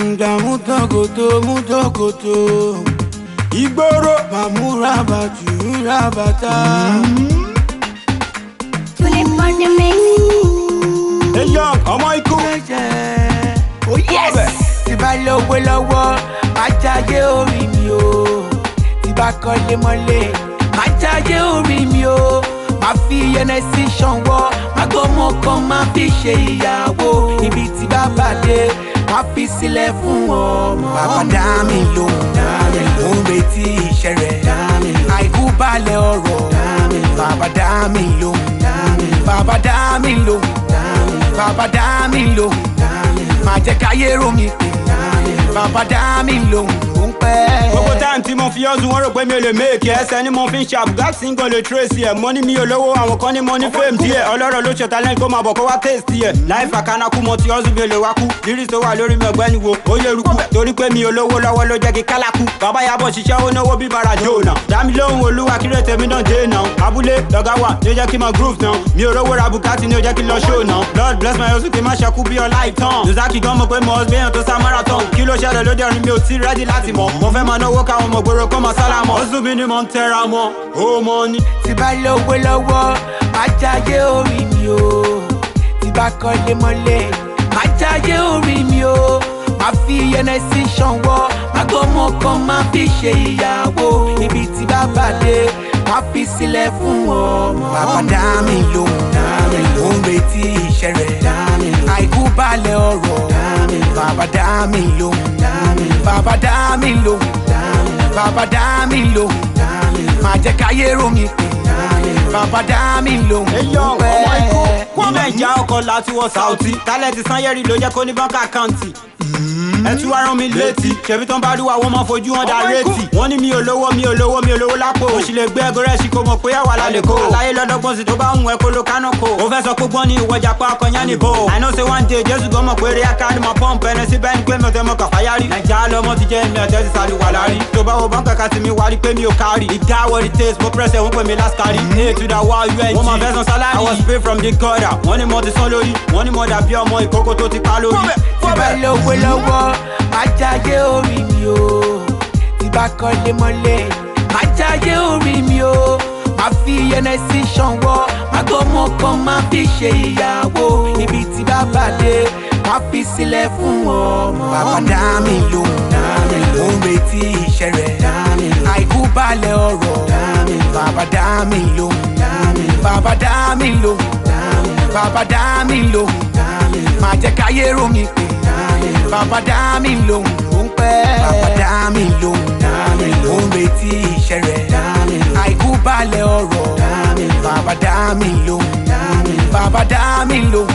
gbàǹgbà mú tọkòtò mú tọkòtò ìgboro màmúra bàtú ra bàtà. Tune in on the mix. èyàn ọmọ ikú. Oh yes! tí bá lówó lọ́wọ́ máa jáde orí mi o tí bá kọ́lé mọ́lé máa jáde orí mi o máa fi ẹnẹsí ṣanwọ́ máa gbọ́mọ kan máa fi ṣe ìyàwó ibi tí bá bàdé máa fi sílẹ̀ fún ọmọ. bàbá dá mi lóhùn mo ń retí iṣẹ́ rẹ̀ àìkú balẹ̀ ọ̀rọ̀ bàbá dá mi lóhùn bàbá dá mi lóhùn bàbá dá mi lóhùn máa jẹ́ káyé rò mí pé bàbá dá mi lóhùn ó ń pẹ́. gbogbo táìmù tí mo fi ọdún wọn rò pé mi ò lè méèkì ẹsẹ ni mo fi ń ṣe àbùgásí ń gan lè tracy ẹ mo ní mi ò lówó àwọn kan ní mo ní fame díẹ ọlọ́rọ̀ ló ṣe talent kó máa bọ̀ kó wá taste ẹ láì fàkànàkú mo ti ọdún mi ò lè wá kú lyrics tó wà lórí mi ọ̀gbẹ́ni wo ó yẹ rúkú torí pé mi ò lówó lọ́wọ́ ló jẹ́ kí kálákú bàbá yàbọ̀ ṣiṣẹ́ ó náwó bí bara jona dámi lóhùn olúwa kírè tèmi náà dé náà abúlé lọ́gá wà ní ó jẹ́ kí n máa groove náà mi ò rówó ra bukati ní ó jẹ́ kí n lọ show náà lord bless my hustle kí n má ṣekú bí ọlá ìtàn lùzákì gan mọ̀ pé mo ọsùn èèyàn tó sá marathon kí ló ṣẹlẹ̀ lóde ọ̀run mi ò tí rẹ́dí láti mọ̀ mo fẹ́ máa náwó káwọn ọmọ gbòòrò kọ́ máa sálámọ̀ ọ̀sùn mi ni mo ń tẹra mọ́ ó mọ́ ni. tí bá lówó lọ́wọ́ máa jáde orí mi o tí bá kọ́lé mọ́lé máa jáde orí mi o máa fi ẹnẹsí ṣanwọ́ máa gbọ́mọ kan máa fi ṣe ìyàwó ibi tí bá bàdé máa fi sílẹ̀ fún ọmọ. bàbá dá mi lóhùn mo ń retí iṣẹ́ rẹ̀ àìkú balẹ̀ ọ̀rọ̀ bàbá dá mi lóhùn bàbá dá mi lóhùn bàbá dá mi lóhùn máa jẹ́ káyé rò mí pé bàbá dá mi lóhùn Eyo, ó ọmọ ikú, pẹ́. kwame ìjà ọkọ̀ láti wọ Saudi. Tálẹ̀tì Sanyẹ́rì ló jẹ́ kó ní bánkà àkáǹtì. Ẹ tún wá rán mi létí. Ṣèbí tán bá ríwá wọ́n máa fojú wọn dá rétí. Wọ́n ní mi ò lówó, mi ò lówó, mi ò lówó lápò. Mo sì lè gbé ẹgọ rẹ̀ sí kó mọ̀ pé àwa la lè kó. Aláyé lọ́dọ́gbọ́n sì tó bá ń wẹ̀ kó ló kánú kó. Ó fẹ́ sọ pé gbọ́n ní ìwọjà pa ọkọ̀ yẹn níbo. I know say one day Jésù gan mọ̀ pé rí aká ni mo pọ́ǹpù ẹni sí bẹ́ẹ̀ ni pé mi ò tẹ́ mọ kàfáyárì. Nàìjíríà lọmọ ti jẹ́ mi ọ̀tẹ́ ti sáré wà lárí. Tó bá wo bánkà ká ti mi wá rí pé mi ò kárì. Ìdá what it takes, mo press ẹ̀ wọ́n pè mí last carry. A to the wall UNG. Wọ́n máa fẹ́ san sálárì. I was paid from the gutter. Wọ́n ní mo ti sán lórí. Wọ́n ní mo dàbí ọmọ ìkókó tó ti pa lórí. tí bá lówó lọ́wọ́ máa jáde orí mi o tí bá kọ́lé mọ́lé máa jáde orí mi o máa fi ẹnẹsí ṣanwọ́ máa gbọ́mọ kan máa fi ṣe ìyàwó ibi tí bá bàdé máa fi sílẹ̀ fún ọmọ. bàbá dá mi lóhùn mo ń retí iṣẹ́ rẹ̀ àìkú balẹ̀ ọ̀rọ̀ bàbá dá mi lóhùn bàbá dá mi lóhùn bàbá dá mi lóhùn máa jẹ́ káyé rò mí pé bàbá dá mi lóhùn ó ń pẹ́. bàbá dá mi lóhùn ó ń retí iṣẹ́ rẹ̀ àìkú balẹ̀ ọ̀rọ̀ bàbá dá mi lóhùn bàbá dá mi lóhùn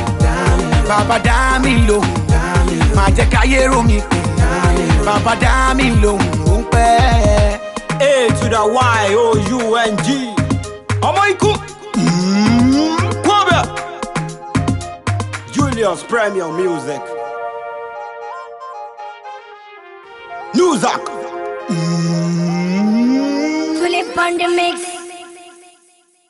bàbá dá mi lóhùn máa jẹ́ káyé rò mí pé bàbá dá mi lóhùn ó ń pẹ́. A to the Y O U N G. Ọmọ ikú. Kwame. Julius Premier Music. Newsak. Tune in on the mix.